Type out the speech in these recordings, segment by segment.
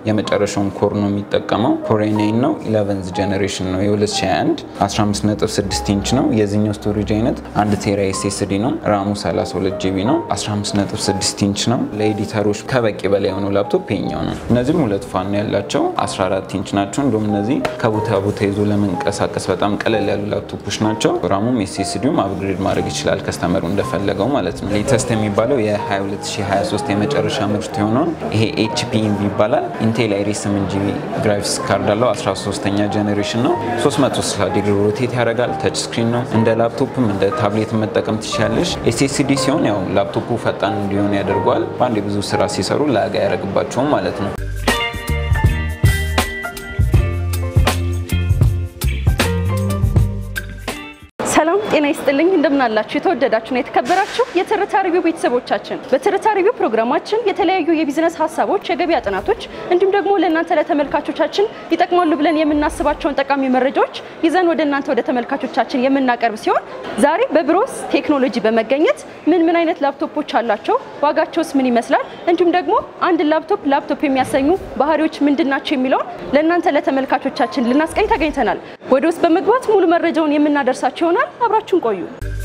የመጨረሻውን ኮር ነው የሚጠቀመው። ኮር ናይን ነው 11 ጀኔሬሽን ነው የ2021 15.6 ኢንች ነው። የዚህኛው ስቶሬጅ አይነት አንድ ቴራ ኤስኤስዲ ነው። ራሙ 32 ጂቢ ነው። 15.6 ኢንች ነው። ለኤዲተሮች ከበቂ በላይ የሆነው ላፕቶፕ ይኛው ነው። እነዚህም ሁለት ፋን ያላቸው 14 ኢንች ናቸው። እንዲሁም እነዚህ ከቦታ ቦታ ይዞ ለመንቀሳቀስ በጣም ቀለል ያሉ ላፕቶፖች ናቸው። ራሙም ኤስኤስዲውም አፕግሬድ ማድረግ ይችላል ከስተመሩ እንደፈለገው ማለት ነው። ሌተስት የሚባለው የ2023 የመጨረሻ ምርት የሆነውን ይሄ ኤችፒ ኢንቪ ይባላል። ኢንቴል አይሪስ 8 ጂቢ ግራፊክስ ካርድ አለው። 13ኛ ጀኔሬሽን ነው። 360 ዲግሪ ሮቴት ያደርጋል። ተች ስክሪን ነው። እንደ ላፕቶፕም እንደ ታብሌት መጠቀም ትችላለሽ። ኤስኤስዲ ሲሆን ያው ላፕቶፑ ፈጣን እንዲሆን ያደርገዋል። በአንድ ብዙ ስራ ሲሰሩ ላጋ ያደርግባቸውም ማለት ነው። ሰላም ጤና ይስጥልኝ። እንደምናላችሁ የተወደዳችሁና የተከበራችሁ የትርታ ሪቪው ቤተሰቦቻችን፣ በትርታ ሪቪው ፕሮግራማችን የተለያዩ የቢዝነስ ሀሳቦች፣ የገበያ ጥናቶች እንዲሁም ደግሞ ለእናንተ ለተመልካቾቻችን ይጠቅማሉ ብለን የምናስባቸውን ጠቃሚ መረጃዎች ይዘን ወደ እናንተ ወደ ተመልካቾቻችን የምናቀርብ ሲሆን ዛሬ በብሮስ ቴክኖሎጂ በመገኘት ምን ምን አይነት ላፕቶፖች አላቸው፣ ዋጋቸውስ ምን ይመስላል፣ እንዲሁም ደግሞ አንድ ላፕቶፕ ላፕቶፕ የሚያሰኙ ባህሪዎች ምንድን ናቸው የሚለውን ለእናንተ ለተመልካቾቻችን ልናስቀኝ ተገኝተናል። ወደ ውስጥ በመግባት ሙሉ መረጃውን የምናደርሳቸው ይሆናል። አብራችሁን ቆዩ።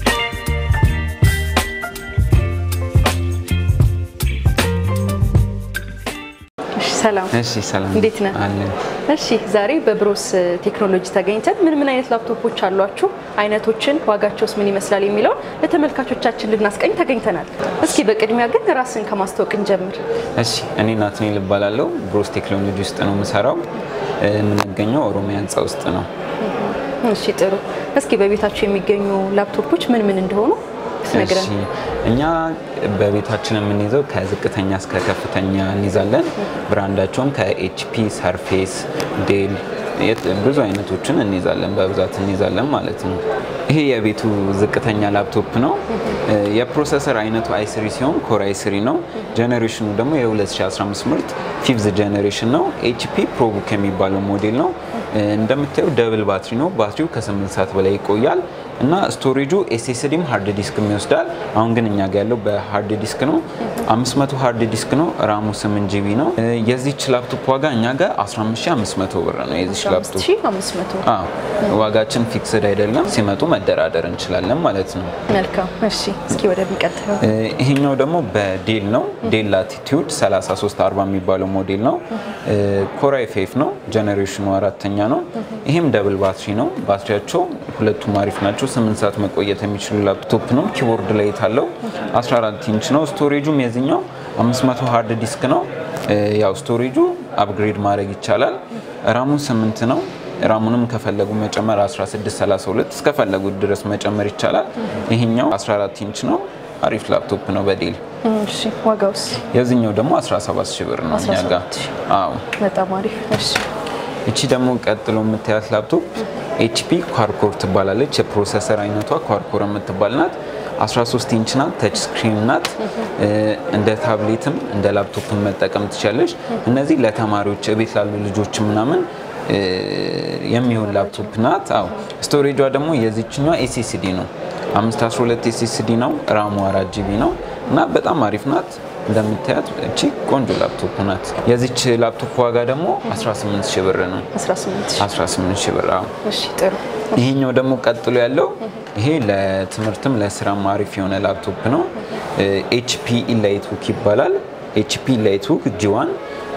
ሰላም እሺ ሰላም እንዴት ነህ? አለን። እሺ ዛሬ በብሮስ ቴክኖሎጂ ተገኝተን ምን ምን አይነት ላፕቶፖች አሏችሁ፣ አይነቶችን፣ ዋጋቸውስ ምን ይመስላል የሚለውን ለተመልካቾቻችን ልናስቀኝ ተገኝተናል። እስኪ በቅድሚያ ግን ራስን ከማስታወቅ እንጀምር። እሺ እኔ ናትናኤል እባላለሁ። ብሮስ ቴክኖሎጂ ውስጥ ነው የምሰራው። የምንገኘው ኦሮሚያ ህንፃ ውስጥ ነው። እሺ ጥሩ። እስኪ በቤታችሁ የሚገኙ ላፕቶፖች ምን ምን እንደሆኑ ትነግረን። እሺ እኛ በቤታችን የምንይዘው ከዝቅተኛ እስከ ከፍተኛ እንይዛለን። ብራንዳቸውም ከኤችፒ፣ ሰርፌስ፣ ዴል የት- ብዙ አይነቶችን እንይዛለን፣ በብዛት እንይዛለን ማለት ነው። ይሄ የቤቱ ዝቅተኛ ላፕቶፕ ነው። የፕሮሰሰር አይነቱ አይስሪ ሲሆን ኮር አይስሪ ነው። ጀኔሬሽኑ ደግሞ የ2015 ምርት ፊፍዝ ጀኔሬሽን ነው። ኤችፒ ፕሮቡክ የሚባለው ሞዴል ነው። እንደምታየው ደብል ባትሪ ነው። ባትሪው ከ8 ሰዓት በላይ ይቆያል እና ስቶሬጁ ኤስኤስዲም ሃርድ ዲስክም ይወስዳል። አሁን ግን እኛ ጋር ያለው በሃርድ ዲስክ ነው። 500 ሃርድ ዲስክ ነው። ራሙ 8 ጂቢ ነው። የዚች ላፕቶፕ ዋጋ እኛ ጋር 15500 ብር ነው። የዚች ላፕቶፕ 1500 አዎ፣ ዋጋችን ፊክስድ አይደለም። ሲመጡ መደራደር እንችላለን ማለት ነው። መልካም። እሺ እስኪ ወደሚቀጥለው እ፣ ይሄኛው ደግሞ በዴል ነው። ዴል ላቲቲዩድ 3340 የሚባለው ሞዴል ነው። ኮራይ ፌፍ ነው። ጀኔሬሽኑ አራተኛ ነው። ይሄም ደብል ባትሪ ነው። ባትሪያቸው ሁለቱም አሪፍ ናቸው። 8 ሰዓት መቆየት የሚችሉ ላፕቶፕ ነው። ኪቦርድ ላይ አለው 14 ኢንች ነው። ስቶሬጁም የዚህኛው 500 ሃርድ ዲስክ ነው። እ፣ ያው ስቶሬጁ አፕግሬድ ማድረግ ይቻላል። ራሙ 8 ነው። ራሙንም ከፈለጉ መጨመር 1632 እስከፈለጉት ድረስ መጨመር ይቻላል። ይሄኛው 14 ኢንች ነው። አሪፍ ላፕቶፕ ነው በዴል። እሺ ዋጋውስ? የዚህኛው ደግሞ 17 ሺህ ብር ነው እኛ ጋር። 17 ሺህ። አዎ በጣም አሪፍ። እሺ እቺ ደግሞ ቀጥሎ የምታያት ላፕቶፕ ኤችፒ ኳርኮር ትባላለች። የፕሮሰሰር አይነቷ ኳርኮር የምትባል ናት። 13 ኢንች ናት። ተች ስክሪን ናት። እንደ ታብሌትም እንደ ላፕቶፕም መጠቀም ትችላለች። እነዚህ ለተማሪዎች ቤት ላሉ ልጆች ምናምን እ፣ የሚሆን ላፕቶፕ ናት። አዎ ስቶሬጇ ደግሞ የዚችኛዋ ኤስኤስዲ ነው። 512 ኤስኤስዲ ነው። ራሙ 4 ጂቢ ነው እና በጣም አሪፍ ናት። እንደምታያት እቺ ቆንጆ ላፕቶፕ ናት። የዚች ላፕቶፕ ዋጋ ደግሞ 18 ሺህ ብር ነው። 18 ሺህ። 18 ሺህ ብር። አዎ። እሺ ጥሩ። ይሄኛው ደግሞ ቀጥሎ ያለው ይሄ ለትምህርትም ለስራም አሪፍ የሆነ ላፕቶፕ ነው። ኤችፒ ኢላይትቡክ ይባላል። ኤችፒ ኢላይትቡክ ጂዋን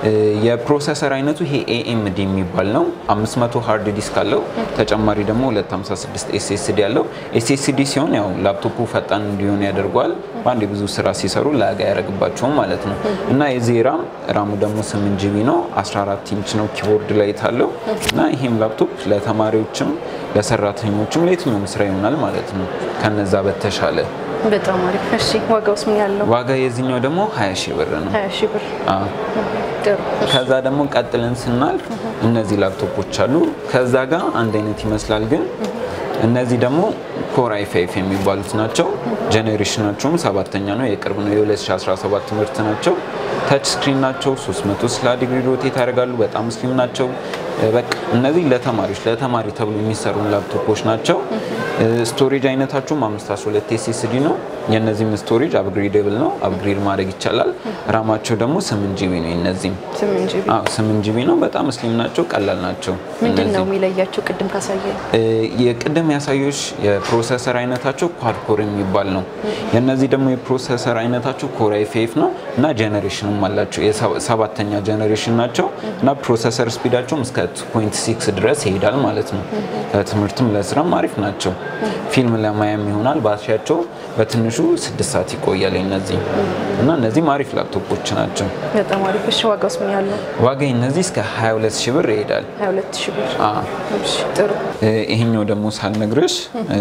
የፕሮሰሰር አይነቱ ይሄ ኤኤምዲ የሚባል ነው። 500 ሃርድ ዲስክ አለው። ተጨማሪ ደግሞ 256 ኤስኤስዲ አለው። ኤስኤስዲ ሲሆን ያው ላፕቶፑ ፈጣን እንዲሆን ያደርገዋል። በአንድ ብዙ ስራ ሲሰሩ ላጋ ያደርግባቸውም ማለት ነው እና የዚህ ራም ራሙ ደግሞ 8 ጂቢ ነው። 14 ኢንች ነው። ኪቦርድ ላይት አለው እና ይሄም ላፕቶፕ ለተማሪዎችም ለሰራተኞችም ለየትኛውም ስራ ይሆናል ማለት ነው ከነዛ በተሻለ በጣም አሪፍ። እሺ ዋጋውስ ምን ያለው? ዋጋ የዚህኛው ደግሞ 20 ሺህ ብር ነው። 20 ሺህ ብር። አዎ። ጥሩ። ከዛ ደግሞ ቀጥለን ስናልፍ እነዚህ ላፕቶፖች አሉ። ከዛ ጋር አንድ አይነት ይመስላል፣ ግን እነዚህ ደግሞ ኮር አይ ፋይቭ የሚባሉት ናቸው። ጄኔሬሽናቸውም ሰባተኛ ነው፣ የቅርብ ነው። የ2017 ምርት ናቸው። ተች ስክሪን ናቸው። 360 ዲግሪ ሮቴት ያደርጋሉ። በጣም ስሊም ናቸው። በቃ እነዚህ ለተማሪዎች ለተማሪ ተብሎ የሚሰሩ ላፕቶፖች ናቸው። ስቶሬጅ አይነታቸውም 512 ኤስኤስዲ ነው። የእነዚህም ስቶሬጅ አፕግሬደብል ነው፣ አፕግሬድ ማድረግ ይቻላል። ራማቸው ደግሞ 8 ጂቢ ነው። የነዚህም ስምንት ጂቢ አዎ 8 ጂቢ ነው። በጣም ስሊም ናቸው፣ ቀላል ናቸው። ምንድን ነው እነዚህ የሚለያቸው? ቅድም ካሳየ የቅድም ያሳዮች የፕሮሰሰር አይነታቸው ኳድ ኮር የሚባል ነው። የእነዚህ ደግሞ የፕሮሰሰር አይነታቸው ኮር አይ ፋይቭ ነው እና ጀኔሬሽንም አላቸው የሰባተኛ ጀኔሬሽን ናቸው እና ፕሮሰሰር ስፒዳቸውም እስከ 2.6 ድረስ ይሄዳል ማለት ነው። ለትምህርትም ለስራም አሪፍ ናቸው። ፊልም ለማያም ይሆናል። ባትሪያቸው በትንሹ ስድስት ሰዓት ይቆያል እነዚህ እና እነዚህም አሪፍ ላፕቶፖች ናቸው። በጣም አሪፍ። እሺ ዋጋውስ ምን ያህል ነው? ዋጋ እነዚህ እስከ 22 ሺህ ብር ይሄዳል። 22 ሺህ ብር። አዎ። እሺ ጥሩ። ይሄኛው ደግሞ ሳልነግርሽ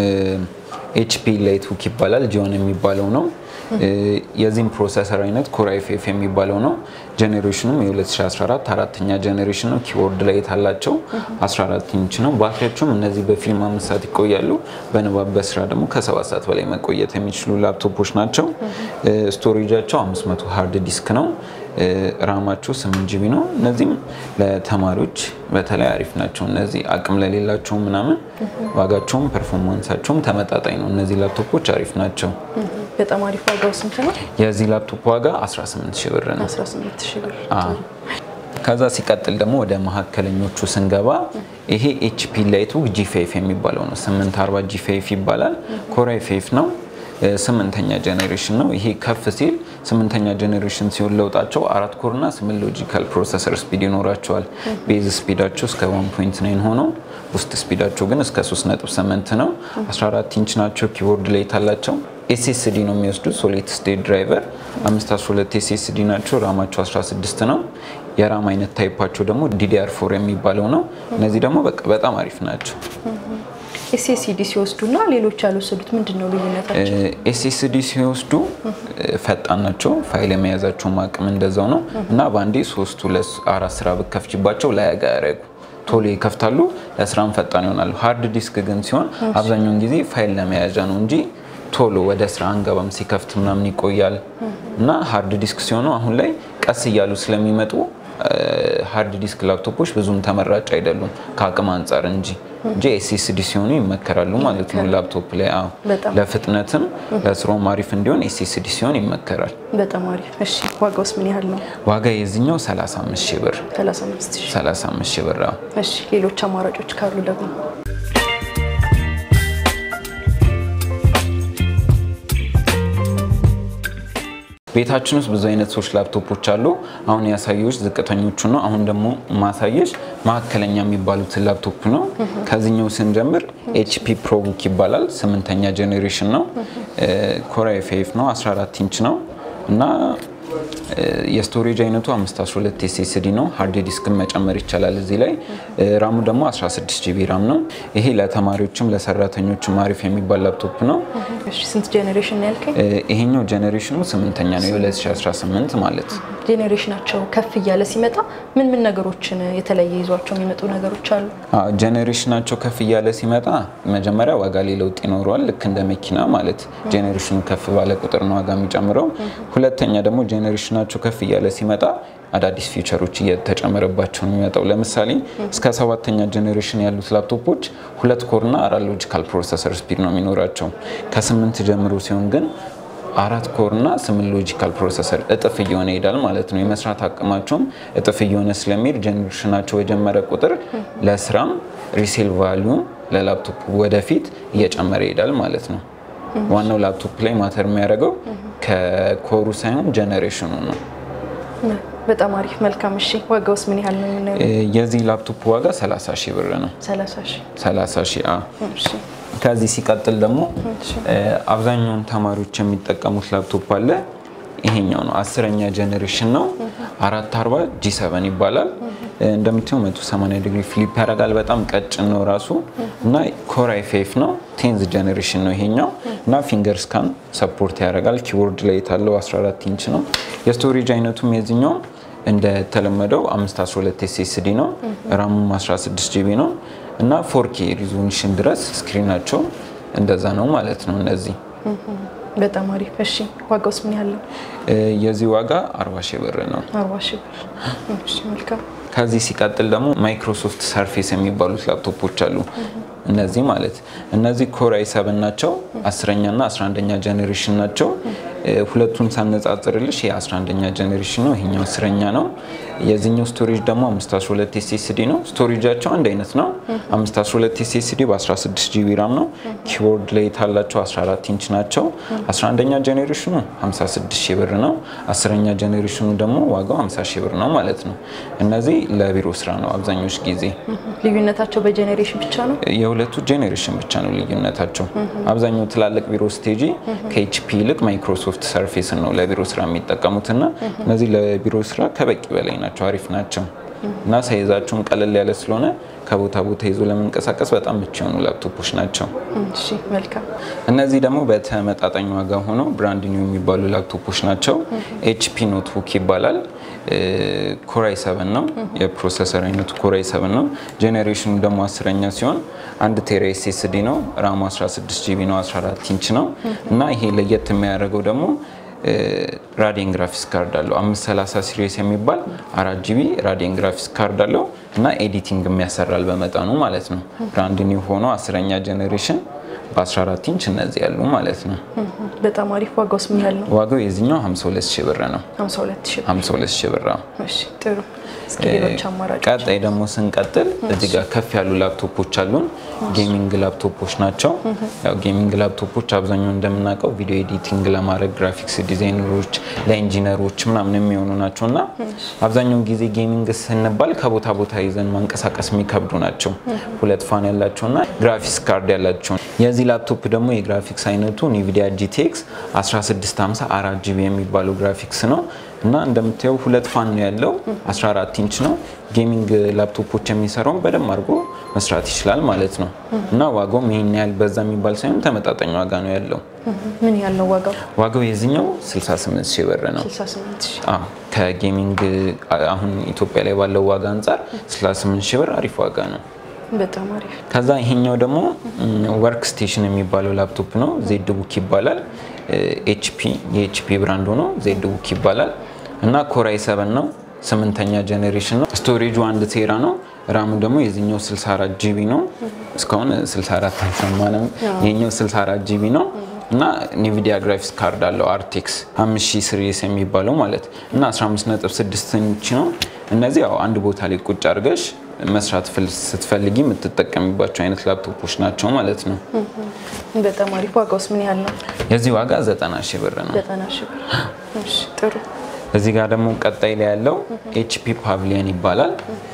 ኤችፒ ላይትቡክ ይባላል። ጂዮን የሚባለው ነው። የዚህም ፕሮሰሰር አይነት ኮር አይ ፋይቭ የሚባለው ነው። ጄኔሬሽኑም የ2014 አራተኛ ጄኔሬሽን ነው። ኪቦርድ ላይ የታላቸው 14 ኢንች ነው። ባትሪያቸውም እነዚህ በፊልም አምስት ሰዓት ይቆያሉ። በንባብ በስራ ደግሞ ከሰባት ሰዓት በላይ መቆየት የሚችሉ ላፕቶፖች ናቸው። ስቶሬጃቸው 500 ሃርድ ዲስክ ነው። ራማቸው 8 ጂቢ ነው። እነዚህም ለተማሪዎች በተለይ አሪፍ ናቸው። እነዚህ አቅም ለሌላቸው ምናምን ዋጋቸውም ፐርፎርማንሳቸውም ተመጣጣኝ ነው። እነዚህ ላፕቶፖች አሪፍ ናቸው። በጣም አሪፍ። ዋጋው ስንት ነው? የዚህ ላፕቶፕ ዋጋ 18 ሺህ ብር ነው። 18 ሺህ ብር። አዎ። ከዛ ሲቀጥል ደግሞ ወደ መካከለኞቹ ስንገባ ይሄ ኤችፒ ላይትቡክ ጂ5 የሚባለው ነው። 840 ጂ5 ይባላል። ኮር አይ ፋይቭ ነው። ስምንተኛ ጄኔሬሽን ነው። ይሄ ከፍ ሲል ስምንተኛ ጄኔሬሽን ሲሆን ለውጣቸው አራት ኮር እና ስምንት ሎጂካል ፕሮሰሰር ስፒድ ይኖራቸዋል። ቤዝ ስፒዳቸው እስከ 1.9 ሆኖ ውስጥ ስፒዳቸው ግን እስከ 3.8 ነው። 14 ኢንች ናቸው። ኪቦርድ ላይ ታላቸው ኤስኤስዲ ነው የሚወስዱት ሶሊድ ስቴት ድራይቨር 512 ኤስኤስዲ ናቸው። ራማቸው 16 ነው። የራም አይነት ታይፓቸው ደግሞ ዲዲአር ፎር የሚባለው ነው። እነዚህ ደግሞ በቃ በጣም አሪፍ ናቸው። ኤስኤስዲ ሲወስዱ እና ሌሎች ያልወሰዱት ምንድን ነው ልዩነታቸው? ኤስኤስዲ ሲወስዱ ፈጣን ናቸው። ፋይል የመያዛቸውም አቅም እንደዛው ነው እና በአንዴ ሶስት ሁለት አራት ስራ ብከፍችባቸው ላያጋ ያደረጉ ቶሎ ይከፍታሉ፣ ለስራም ፈጣን ይሆናሉ። ሃርድ ዲስክ ግን ሲሆን አብዛኛውን ጊዜ ፋይል ለመያዣ ነው እንጂ ቶሎ ወደ ስራ አንገባም። ሲከፍት ምናምን ይቆያል እና ሃርድ ዲስክ ሲሆኑ አሁን ላይ ቀስ እያሉ ስለሚመጡ ሃርድ ዲስክ ላፕቶፖች ብዙም ተመራጭ አይደሉም ከአቅም አንጻር እንጂ እንጂ ኤስኤስዲ ሲሆኑ ይመከራሉ ማለት ነው። ላፕቶፕ ላይ አዎ፣ በጣም ለፍጥነትም ለስራውም አሪፍ እንዲሆን ኤስኤስዲ ሲሆን ይመከራል። በጣም አሪፍ። እሺ ዋጋውስ ምን ያህል ነው? ዋጋ የዚህኛው 35 ሺህ ብር 35 ሺህ 35 ሺህ ብር አዎ። እሺ ሌሎች አማራጮች ካሉ ደግሞ ቤታችን ውስጥ ብዙ አይነት ሰዎች ላፕቶፖች አሉ። አሁን ያሳየዎች ዝቅተኞቹ ነው። አሁን ደግሞ ማሳየሽ መካከለኛ የሚባሉትን ላፕቶፕ ነው። ከዚህኛው ስንጀምር ኤችፒ ፕሮቡክ ይባላል። ስምንተኛ ጄኔሬሽን ነው። ኮር አይ ፋይቭ ነው። 14 ኢንች ነው እና የስቶሬጅ አይነቱ 512 ኤስኤስዲ ነው። ሃርድ ዲስክን መጨመር ይቻላል እዚህ ላይ። ራሙ ደግሞ 16 ጂቢ ራም ነው። ይሄ ለተማሪዎችም ለሰራተኞችም አሪፍ የሚባል ላፕቶፕ ነው። እሺ ስንት ጄኔሬሽን ነው ያልከኝ? ይሄኛው ጄኔሬሽኑ ስምንተኛ ነው የ2018 ማለት ጄኔሬሽናቸው ከፍ እያለ ሲመጣ ምን ምን ነገሮችን የተለየ ይዟቸው የሚመጡ ነገሮች አሉ? ጄኔሬሽናቸው ከፍ እያለ ሲመጣ መጀመሪያ ዋጋ ላይ ለውጥ ይኖረዋል። ልክ እንደ መኪና ማለት ጄኔሬሽኑ ከፍ ባለ ቁጥር ነው ዋጋ የሚጨምረው። ሁለተኛ ደግሞ ጄኔሬሽናቸው ከፍ እያለ ሲመጣ አዳዲስ ፊቸሮች እየተጨመረባቸው ነው የሚመጣው። ለምሳሌ እስከ ሰባተኛ ጄኔሬሽን ያሉት ላፕቶፖች ሁለት ኮርና አራት ሎጂካል ፕሮሰሰር ስፒድ ነው የሚኖራቸው። ከስምንት ጀምሮ ሲሆን ግን አራት ኮር እና ስምንት ሎጂካል ፕሮሰሰር እጥፍ እየሆነ ይሄዳል ማለት ነው። የመስራት አቅማቸውም እጥፍ እየሆነ ስለሚሄድ ጄኔሬሽናቸው የጀመረ ቁጥር ለስራም ሪሴል ቫሊዩ ለላፕቶፕ ወደፊት እየጨመረ ይሄዳል ማለት ነው። ዋናው ላፕቶፕ ላይ ማተር የሚያደርገው ከኮሩ ሳይሆን ጄኔሬሽኑ ነው። በጣም አሪፍ መልካም። እሺ ዋጋውስ ምን ያህል ነው የምናየው? የዚህ ላፕቶፕ ዋጋ 30 ሺህ ብር ነው። 30 ሺህ 30 ሺህ አዎ። እሺ ከዚህ ሲቀጥል ደግሞ እሺ አብዛኛውን ተማሪዎች የሚጠቀሙት ላፕቶፕ አለ። ይሄኛው ነው አስረኛ ጄኔሬሽን ነው። አራት አርባ ጂ ሰቨን ይባላል። እንደምታየው 180 ዲግሪ ፍሊፕ ያደርጋል። በጣም ቀጭን ነው ራሱ እና ኮር አይ ፋይቭ ነው። ቴንዝ ጄኔሬሽን ነው ይሄኛው እና ፊንገር ስካን ሰፖርት ያደርጋል። ኪቦርድ ላይ የታለው 14 ኢንች ነው። የስቶሬጅ አይነቱም የዚህኛው እንደተለመደው 512 ኤስኤስዲ ነው። ራሙም 16 ጂቢ ነው እና ፎርኬ ሪዞሉሽን ድረስ ስክሪናቸው እንደዛ ነው ማለት ነው። እነዚህ በጣም አሪፍ። እሺ ዋጋውስ ምን ያህል ነው? የዚህ ዋጋ 40 ሺህ ብር ነው። 40 ሺህ ብር። እሺ መልካም። ከዚህ ሲቀጥል ደግሞ ማይክሮሶፍት ሰርፌስ የሚባሉት ላፕቶፖች አሉ። እነዚህ ማለት እነዚህ ኮር አይ ሰብን ናቸው። አስረኛና 11ኛ ጀኔሬሽን ናቸው። ሁለቱን ሳነጻጽርልሽ የ11ኛ ጀኔሬሽን ነው፣ ይሄኛው አስረኛ ነው። የዚህኛው ስቶሬጅ ደግሞ 512 ኤስኤስዲ ነው። ስቶሬጃቸው አንድ አይነት ነው። 512 ኤስኤስዲ በ16 ጂቢ ራም ነው። ኪቦርድ ላይ ታላቸው 14 ኢንች ናቸው። 11ኛ ጀኔሬሽኑ 56 ሺህ ብር ነው። አስረኛ ጀኔሬሽኑ ደግሞ ዋጋው 50 ሺህ ብር ነው ማለት ነው። እነዚህ ለቢሮ ስራ ነው አብዛኞች ጊዜ ልዩነታቸው በጄኔሬሽን ብቻ ነው። የሁለቱ ጄኔሬሽን ብቻ ነው ልዩነታቸው። አብዛኛው ትላልቅ ቢሮ ስቴጂ ከኤችፒ ይልቅ ማይክሮሶፍት ሰርፌስን ነው ለቢሮ ስራ የሚጠቀሙትና እነዚህ ለቢሮ ስራ ከበቂ በላይ ናቸው፣ አሪፍ ናቸው እና ሳይዛቸውም ቀለል ያለ ስለሆነ ከቦታ ቦታ ይዞ ለመንቀሳቀስ በጣም ምቹ የሆኑ ላፕቶፖች ናቸው። እሺ መልካም። እነዚህ ደግሞ በተመጣጣኝ ዋጋ ሆነው ብራንድ ኒው የሚባሉ ላፕቶፖች ናቸው። ኤችፒ ኖትቡክ ይባላል። ኮራይ ሰቨን ነው የፕሮሰሰር አይነቱ ኮራይ ሰቨን ነው። ጄኔሬሽኑ ደግሞ አስረኛ ሲሆን አንድ ቴራ ኤስኤስዲ ነው። ራሙ 16 ጂቢ ነው። 14 ኢንች ነው እና ይሄ ለየት የሚያደርገው ደግሞ ራዲየን ግራፊክስ ካርድ አለው 530 ሲሪየስ የሚባል አራት ጂቢ ራዲየን ግራፊክስ ካርድ አለው እና ኤዲቲንግ የሚያሰራል በመጠኑ ማለት ነው። ብራንድ ኒው ሆኖ አስረኛ ጄኔሬሽን በ14 ኢንች እነዚህ ያሉ ማለት ነው። በጣም አሪፍ። ዋጋውስ ምን ያህል ነው? ዋጋው የዚህኛው 52 ሺህ ብር ነው። 52 ሺህ። 52 ሺህ ብር ነው። እሺ ጥሩ። እስኪ ሌሎች አማራጮች ቀጣይ ደግሞ ስንቀጥል እዚህ ጋር ከፍ ያሉ ላፕቶፖች አሉን። ጌሚንግ ላፕቶፖች ናቸው። ያው ጌሚንግ ላፕቶፖች አብዛኛው እንደምናውቀው ቪዲዮ ኤዲቲንግ ለማድረግ ግራፊክስ ዲዛይነሮች፣ ለኢንጂነሮች ምናምን የሚሆኑ ናቸው እና አብዛኛውን ጊዜ ጌሚንግ ስንባል ከቦታ ቦታ ይዘን ማንቀሳቀስ የሚከብዱ ናቸው። ሁለት ፋን ያላቸውና ግራፊክስ ካርድ ያላቸው። የዚህ ላፕቶፕ ደግሞ የግራፊክስ አይነቱ ኒቪዲያ ጂቲኤክስ 1650 4 ጂቢ የሚባለው ግራፊክስ ነው እና እንደምታየው ሁለት ፋን ነው ያለው 14 ኢንች ነው። ጌሚንግ ላፕቶፖች የሚሰራውን በደንብ አድርጎ መስራት ይችላል ማለት ነው እና ዋጋውም ይሄን ያህል በዛ የሚባል ሳይሆን ተመጣጣኝ ዋጋ ነው ያለው። ምን ያህል ነው ዋጋው? ዋጋው የዚህኛው 68 ሺህ ብር ነው። 68 ሺህ። አዎ ከጌሚንግ አሁን ኢትዮጵያ ላይ ባለው ዋጋ አንጻር 68 ሺህ ብር አሪፍ ዋጋ ነው። በጣም አሪፍ። ከዛ ይሄኛው ደግሞ ወርክ ስቴሽን የሚባለው ላፕቶፕ ነው። ዜድ ቡክ ይባላል። ኤችፒ የኤችፒ ብራንድ ሆኖ ዜድ ቡክ ይባላል እና ኮራይ ሰቨን ነው። ስምንተኛ ጄኔሬሽን ነው። ስቶሬጁ አንድ ቴራ ነው። ራሙ ደግሞ የዚህኛው 64 ጂቢ ነው። እስካሁን 64 አልሰማንም። ይሄኛው 64 ጂቢ ነው እና ኒቪዲያ ግራፊክስ ካርድ አለው አርቴክስ 5000 ሲሪየስ የሚባለው ማለት እና 15.6 ኢንች ነው። እነዚህ ያው አንድ ቦታ ላይ ቁጭ አድርገሽ መስራት ስትፈልጊ የምትጠቀሚባቸው አይነት ላፕቶፖች ናቸው ማለት ነው። በጣም አሪፍ። ዋጋውስ ምን ያህል ነው? የዚህ ዋጋ 90 ሺህ ብር ነው። 90 ሺህ ብር። እሺ ጥሩ። እዚህ ጋር ደግሞ ቀጣይ ላይ ያለው ኤችፒ ፓቪሊየን ይባላል።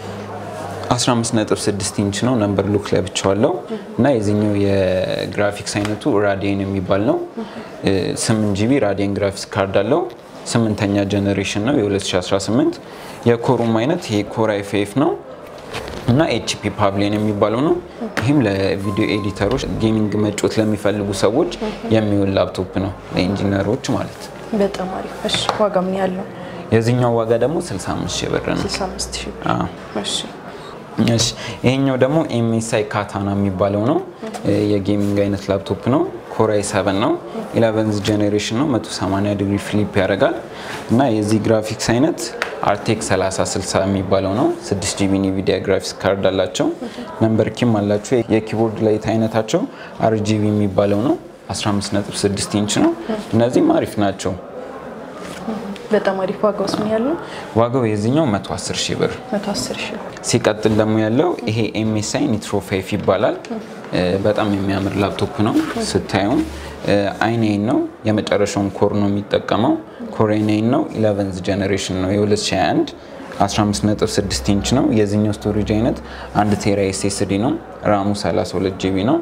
15.6 ኢንች ነው። ነምበር ሉክ ላይ ብቻዋለው እና የዚህኛው የግራፊክስ አይነቱ ራዲየን የሚባል ነው። 8 ጂቢ ራዲየን ግራፊክስ ካርድ አለው። ስምንተኛ ጀኔሬሽን ነው የ2018 የኮሩም አይነት ይሄ ኮር አይ ፋይቭ ነው እና ኤችፒ ፓቪሊየን የሚባለው ነው። ይህም ለቪዲዮ ኤዲተሮች ጌሚንግ መጮት ለሚፈልጉ ሰዎች የሚውል ላፕቶፕ ነው፣ ለኢንጂነሮች ማለት ነው። በጣም አሪፍ። እሺ ዋጋ ምን ያህል ነው? የዚህኛው ዋጋ ደግሞ 65 ሺህ ብር ነው። 65 ሺህ ብር። አዎ። እሺ እሺ ይሄኛው ደግሞ ኤምኤስአይ ካታና የሚባለው ነው። የጌሚንግ አይነት ላፕቶፕ ነው። ኮራይ 7 ነው። 11 ጄኔሬሽን ነው። 180 ዲግሪ ፍሊፕ ያደርጋል እና የዚህ ግራፊክስ አይነት አርቴክስ 3060 የሚባለው ነው። 6 ጂቢ ኒቪዲያ ግራፊክስ ካርድ አላቸው። ነምበር ኪም አላቸው። የኪቦርድ ላይት አይነታቸው አርጂቢ የሚባለው ነው። 15.6 ኢንች ነው። እነዚህም አሪፍ ናቸው። በጣም አሪፍ። ዋጋውስ ምን ያህል ነው? ዋጋው የዚህኛው 110 ሺህ ብር 110 ሺህ ብር። ሲቀጥል ደግሞ ያለው ይሄ ኤምኤስአይ ኒትሮ ፋይፍ ይባላል። በጣም የሚያምር ላፕቶፕ ነው። ስታዩም አይናይን ነው የመጨረሻውን ኮር ነው የሚጠቀመው። ኮር አይናይን ነው 11 ጀኔሬሽን ነው የ2021 15.6 ኢንች ነው። የዚህኛው ስቶሬጅ አይነት አንድ ቴራ ኤስኤስዲ ነው። ራሙ 32 ጂቢ ነው።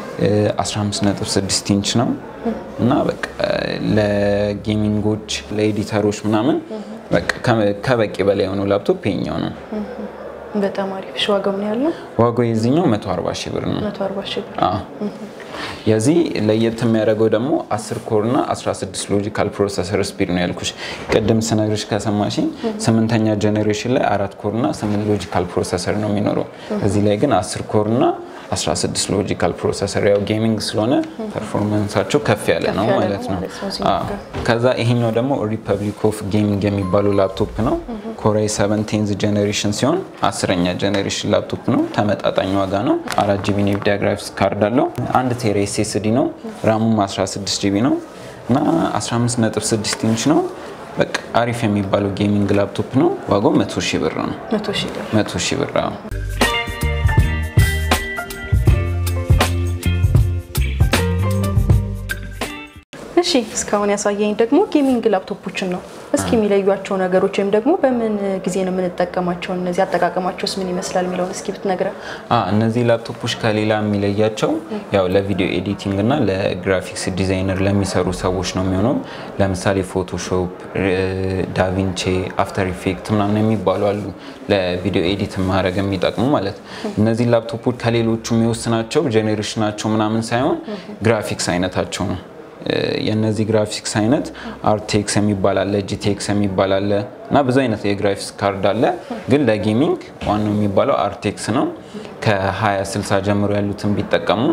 15.6 ኢንች ነው እና በቃ ለጌሚንጎች ለኤዲተሮች ምናምን በቃ ከበቂ በላይ የሆነው ላፕቶፕ ይሄኛው ነው። በጣም አሪፍ። እሺ ዋጋው ምን ያህል ነው? ዋጋው የዚህኛው 140 ሺህ ብር ነው። 140 ሺህ ብር። አዎ። የዚህ ለየት የሚያደርገው ደግሞ 10 ኮር እና 16 ሎጂካል ፕሮሰሰር ስፒድ ነው ያልኩሽ። ቅድም ስነግርሽ ከሰማሽኝ ስምንተኛ ጄኔሬሽን ላይ አራት ኮር እና 8 ሎጂካል ፕሮሰሰር ነው የሚኖረው። እዚህ ላይ ግን 10 ኮር እና 16 ሎጂካል ፕሮሰሰር ያው ጌሚንግ ስለሆነ ፐርፎርማንሳቸው ከፍ ያለ ነው ያለ ነው ማለት ነው። ማለት ነው እዚህ አዎ። ከዛ ይሄኛው ደግሞ ሪፐብሊክ ኦፍ ጌሚንግ የሚባለው ላፕቶፕ ነው። ኮራይ 7 ቴንዝ ጀኔሬሽን ሲሆን አስረኛ ጀኔሬሽን ላፕቶፕ ነው። ተመጣጣኝ ዋጋ ነው። አራት ጂቢ ኔቪዲያ ግራፊክስ ካርድ አለው። አንድ ቴራ ኤስኤስዲ ነው። ራሙም 16 ጂቢ ነው እና 15.6 ኢንች ነው። በቃ አሪፍ የሚባለው ጌሚንግ ላፕቶፕ ነው። ዋጋው 100 ሺህ ብር ነው። መቶ ሺህ ብር 100 ሺህ ብር አዎ። እሺ እስካሁን ያሳየኝ ደግሞ ጌሚንግ ላፕቶፖችን ነው። እስኪ የሚለዩቸው ነገሮች ወይም ደግሞ በምን ጊዜ ነው የምንጠቀማቸው፣ እነዚህ አጠቃቀማቸውስ ምን ይመስላል የሚለውን እስኪ ብትነግረን። አ እነዚህ ላፕቶፖች ከሌላ የሚለያቸው ያው ለቪዲዮ ኤዲቲንግ እና ለግራፊክስ ዲዛይነር ለሚሰሩ ሰዎች ነው የሚሆነው። ለምሳሌ ፎቶሾፕ፣ ዳቪንቼ፣ አፍተር ኢፌክት ምናምን የሚባሉ አሉ ለቪዲዮ ኤዲት ማድረግ የሚጠቅሙ ማለት። እነዚህ ላፕቶፖች ከሌሎቹ የሚወስናቸው ጄኔሬሽናቸው ምናምን ሳይሆን ግራፊክስ አይነታቸው ነው። የእነዚህ ግራፊክስ አይነት አርቴክስ የሚባል አለ፣ ጂቴክስ የሚባል አለ እና ብዙ አይነት የግራፊክስ ካርድ አለ። ግን ለጌሚንግ ዋናው የሚባለው አርቴክስ ነው። ከ2060 ጀምሮ ያሉትን ቢጠቀሙ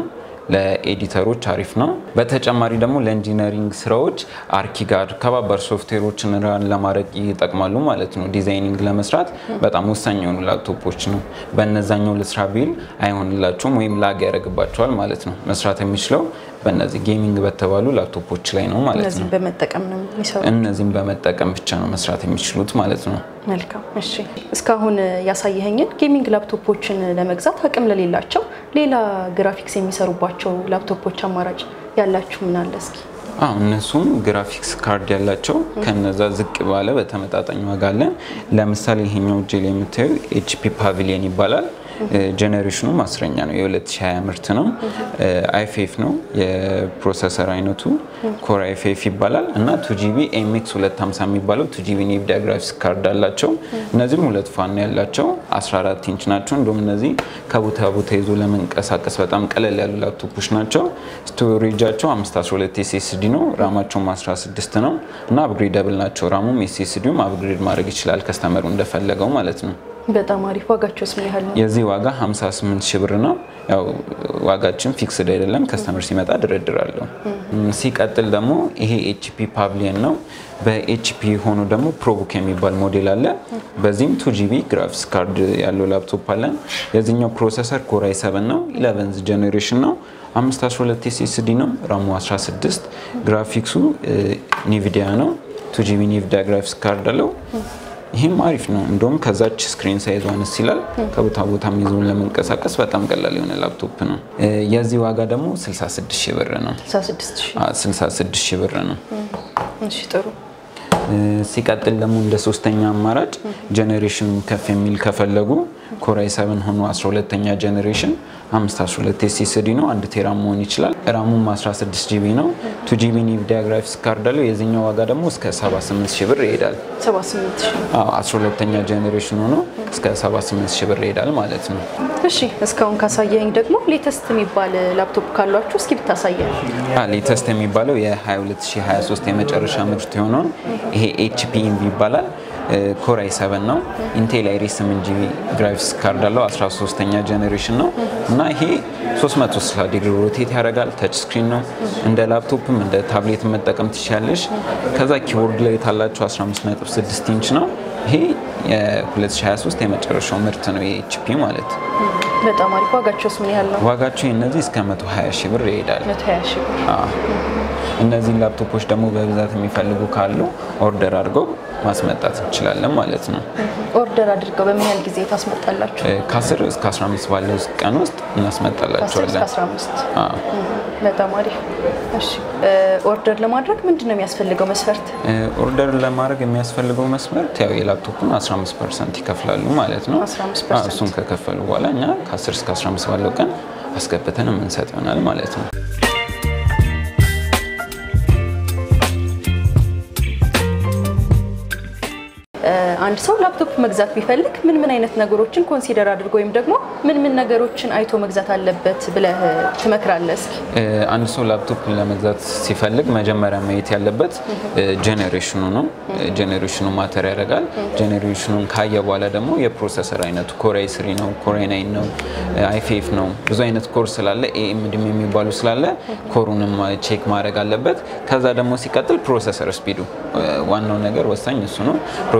ለኤዲተሮች አሪፍ ነው። በተጨማሪ ደግሞ ለኢንጂነሪንግ ስራዎች አርኪጋድ ከባባድ ሶፍትዌሮችን ራን ለማድረግ ይጠቅማሉ ማለት ነው። ዲዛይኒንግ ለመስራት በጣም ወሳኝ የሆኑ ላፕቶፖች ነው። በእነዛኛው ልስራ ቢል አይሆንላቸውም ወይም ላግ ያደርግባቸዋል ማለት ነው። መስራት የሚችለው በእነዚህ ጌሚንግ በተባሉ ላፕቶፖች ላይ ነው ማለት ነው። እነዚህም በመጠቀም ነው የሚሰሩ። እነዚህም በመጠቀም ብቻ ነው መስራት የሚችሉት ማለት ነው። መልካም እሺ። እስካሁን ያሳየኸኝን ጌሚንግ ላፕቶፖችን ለመግዛት አቅም ለሌላቸው ሌላ ግራፊክስ የሚሰሩባቸው ላፕቶፖች አማራጭ ያላችሁ ምን አለ እስኪ? አዎ እነሱም ግራፊክስ ካርድ ያላቸው ከነዛ ዝቅ ባለ በተመጣጣኝ ዋጋ አለ። ለምሳሌ ይሄኛው እጄ ላይ የምታዩ ኤችፒ ፓቪሊየን ይባላል። ጀኔሬሽኑ አስረኛ ነው። የ2020 ምርት ነው። አይፌፍ ነው የፕሮሰሰር አይነቱ ኮር አይፌፍ ይባላል እና ቱጂቢ ኤምኤክስ 250 የሚባለው ቱጂቢ ኔቪዲያ ግራፊክስ ካርድ አላቸው። እነዚህም ሁለት ፋን ያላቸው 14 ኢንች ናቸው። እንዲሁም እነዚህ ከቦታ ቦታ ይዞ ለመንቀሳቀስ በጣም ቀለል ያሉ ላፕቶፖች ናቸው። ስቶሬጃቸው 512 ኤስኤስዲ ነው። ራማቸውም 16 ነው እና አፕግሬደብል ናቸው። ራሙም ኤስኤስዲውም አፕግሬድ ማድረግ ይችላል ከስተመሩ እንደፈለገው ማለት ነው። በጣም አሪፍ። ዋጋቸውስ ምን ያህል ነው? የዚህ ዋጋ 58 ሺህ ብር ነው። ያው ዋጋችን ፊክስድ አይደለም፣ ከስተመር ሲመጣ ድርድር አለው። ሲቀጥል ደግሞ ይሄ ኤችፒ ፓቪሊየን ነው። በኤችፒ ሆኖ ደግሞ ፕሮቡክ የሚባል ሞዴል አለ። በዚህም ቱ ጂቢ ግራፊክስ ካርድ ያለው ላፕቶፕ አለን። የዚህኛው ፕሮሰሰር ኮራይ 7 ነው፣ 11 ጀኔሬሽን ነው። 512 ኤስኤስዲ ነው። ራሙ 16 ግራፊክሱ ኒቪዲያ ነው። ቱ ጂቢ ኒቪዲያ ግራፊክስ ካርድ አለው። ይህም አሪፍ ነው። እንደውም ከዛች ስክሪን ሳይዝ አነስ ይላል። ከቦታ ቦታ ይዞን ለመንቀሳቀስ በጣም ቀላል የሆነ ላፕቶፕ ነው። የዚህ ዋጋ ደግሞ 66 ሺህ ብር ነው። 66 ሺህ 66 ሺህ ብር ነው። እሺ ጥሩ። ሲቀጥል ደግሞ እንደ ሶስተኛ አማራጭ ጀኔሬሽን ከፍ የሚል ከፈለጉ ኮራይ 7 ሆኖ 12ኛ ጀኔሬሽን 512 ኤስኤስዲ ነው። አንድ ቴራ መሆን ይችላል። ራሙም 16 ጂቢ ነው። ቱ ጂቢ ኒቪዲያ ግራፊክስ ካርድ አለው። የዚህኛው ዋጋ ደግሞ እስከ 78 ሺህ ብር ይሄዳል። 78 ሺህ 12ኛ ጀኔሬሽን ሆኖ እስከ 78 ሺህ ብር ይሄዳል ማለት ነው። እሺ እስካሁን ካሳየኝ ደግሞ ሌተስት የሚባል ላፕቶፕ ካሏችሁ እስኪ ብታሳየን። ሌተስት የሚባለው የ2023 የመጨረሻ ምርት የሆነውን ይሄ ኤችፒ ኢንቪ ይባላል። ኮራይ 7 ነው። ኢንቴል አይሪስ 8 ጂቢ ግራፊክስ ካርድ አለው። 13ኛ ጀኔሬሽን ነው እና ይሄ 360 ዲግሪ ሮቴት ያደርጋል። ተች ስክሪን ነው። እንደ ላፕቶፕም እንደ ታብሌት መጠቀም ትችላለሽ። ከዛ ኪቦርድ ላይ የታላቸው 15.6 ኢንች ነው። ይሄ የ2023 የመጨረሻው ምርት ነው የኤችፒ ማለት። በጣም አሪፍ። ዋጋቸውስ ምን ያህል ነው? ዋጋቸው እነዚህ እስከ 120 ሺህ ብር ይሄዳል። 120 ሺህ ብር። እነዚህን ላፕቶፖች ደግሞ በብዛት የሚፈልጉ ካሉ ኦርደር አድርገው ማስመጣት እንችላለን ማለት ነው። ኦርደር አድርገው በምን ያህል ጊዜ ታስመጣላችሁ? ከ10 እስከ 15 ባለው ቀን ውስጥ ከ10 እናስመጣላቸዋለን። እስከ 15 በጣም አሪፍ። እሺ ኦርደር ለማድረግ ምንድን ነው የሚያስፈልገው መስፈርት? ኦርደር ለማድረግ የሚያስፈልገው መስመርት ያው የላፕቶፑን 15 ፐርሰንት ይከፍላሉ ማለት ነው። 15% አዎ፣ እሱን ከከፈሉ በኋላ እኛ ከ10 እስከ 15 ባለው ቀን አስገብተን የምንሰጥ ይሆናል ማለት ነው። አንድ ሰው ላፕቶፕ መግዛት ቢፈልግ ምን ምን አይነት ነገሮችን ኮንሲደር አድርጎ ወይም ደግሞ ምን ምን ነገሮችን አይቶ መግዛት አለበት ብለህ ትመክራለህ? እስኪ አንድ ሰው ላፕቶፕ ለመግዛት ሲፈልግ መጀመሪያ ማየት ያለበት ጄኔሬሽኑ ነው። ጄኔሬሽኑ ማተር ያደርጋል። ጄኔሬሽኑን ካየ በኋላ ደግሞ የፕሮሰሰር አይነቱ ኮራይ ስሪ ነው፣ ኮራይ ናይን ነው፣ አይፌፍ ነው። ብዙ አይነት ኮር ስላለ ኤኤምዲም የሚባሉ ስላለ ኮሩንም ቼክ ማድረግ አለበት። ከዛ ደግሞ ሲቀጥል ፕሮሰሰር ስፒዱ፣ ዋናው ነገር ወሳኝ እሱ ነው። ፕሮሰሰር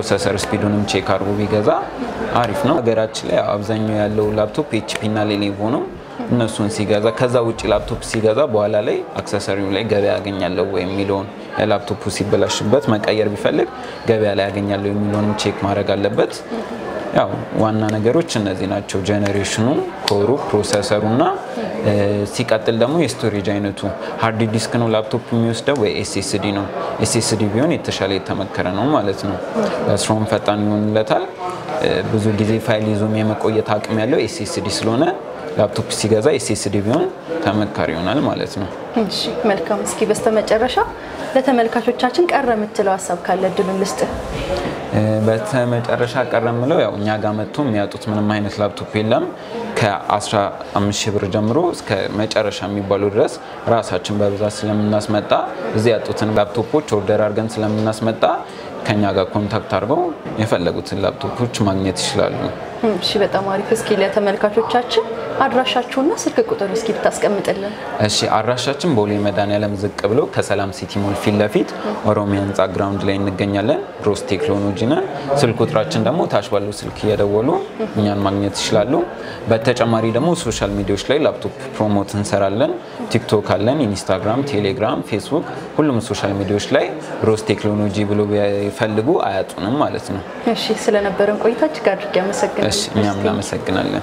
ስፒዱንም ቼክ አድርጎ ቢገዛ አሪፍ ነው። ሀገራችን ላይ አብዛኛው ያለው ላፕቶፕ ኤችፒ እና ሌኔቮ ነው። እነሱን ሲገዛ ከዛ ውጭ ላፕቶፕ ሲገዛ በኋላ ላይ አክሰሰሪው ላይ ገበያ ያገኛለሁ ወይ የሚለውን ላፕቶፑ ሲበላሽበት መቀየር ቢፈልግ ገበያ ላይ ያገኛለሁ የሚለውንም ቼክ ማድረግ አለበት። ያው ዋና ነገሮች እነዚህ ናቸው። ጄኔሬሽኑ፣ ኮሩ፣ ፕሮሰሰሩ እና ሲቀጥል ደግሞ የስቶሬጅ አይነቱ ሃርድ ዲስክ ነው ላፕቶፕ የሚወስደው ወይ ኤስኤስዲ ነው። ኤስኤስዲ ቢሆን የተሻለ የተመከረ ነው ማለት ነው። ስራውን ፈጣን ይሆንለታል። ብዙ ጊዜ ፋይል ይዞም የመቆየት አቅም ያለው ኤስኤስዲ ስለሆነ ላፕቶፕ ሲገዛ ኤስኤስዲ ቢሆን ተመካሪ ይሆናል ማለት ነው። እሺ መልካም። እስኪ በስተመጨረሻ ለተመልካቾቻችን ቀረ የምትለው ሀሳብ ካለ እድሉን ልስጥ። በተመጨረሻ ቀረ የምለው ያው እኛ ጋር መጥቶ የሚያጡት ምንም አይነት ላፕቶፕ የለም። ከ15 ሺህ ብር ጀምሮ እስከ መጨረሻ የሚባሉ ድረስ ራሳችን በብዛት ስለምናስመጣ እዚህ ያጡትን ላፕቶፖች ኦርደር አድርገን ስለምናስመጣ ከኛ ጋር ኮንታክት አድርገው የፈለጉትን ላፕቶፖች ማግኘት ይችላሉ። እሺ በጣም አሪፍ። እስኪ ለተመልካቾቻችን አድራሻችሁና ስልክ ቁጥር እስኪ ብታስቀምጥልን። እሺ አድራሻችን ቦሌ መድኃኒዓለም ዝቅ ብሎ ከሰላም ሲቲ ሞል ፊት ለፊት ኦሮሚያ ህንፃ ግራውንድ ላይ እንገኛለን። ብሮስ ቴክኖሎጂ ነን። ስልክ ቁጥራችን ደግሞ ታች ባለው ስልክ እየደወሉ እኛን ማግኘት ይችላሉ። በተጨማሪ ደግሞ ሶሻል ሚዲያዎች ላይ ላፕቶፕ ፕሮሞት እንሰራለን። ቲክቶክ አለን፣ ኢንስታግራም፣ ቴሌግራም፣ ፌስቡክ ሁሉም ሶሻል ሚዲያዎች ላይ ብሮስ ቴክኖሎጂ ብሎ ቢፈልጉ አያጡንም ማለት ነው። እሺ ስለነበረን ቆይታ እጅግ አድርጌ አመሰግናለሁ። እሺ እኛም እናመሰግናለን።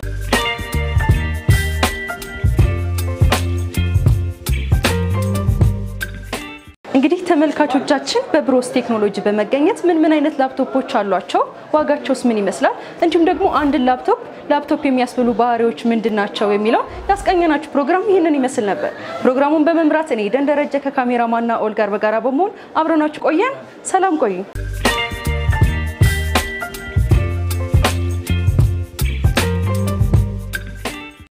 እንግዲህ ተመልካቾቻችን በብሮስ ቴክኖሎጂ በመገኘት ምን ምን አይነት ላፕቶፖች አሏቸው፣ ዋጋቸውስ ምን ይመስላል፣ እንዲሁም ደግሞ አንድን ላፕቶፕ ላፕቶፕ የሚያስብሉ ባህሪዎች ምንድን ናቸው የሚለው ያስቃኘናችሁ ፕሮግራም ይህንን ይመስል ነበር። ፕሮግራሙን በመምራት እኔ ደን ደረጀ ከካሜራማና ኦል ጋር በጋራ በመሆን አብረናችሁ ቆየን። ሰላም ቆዩ።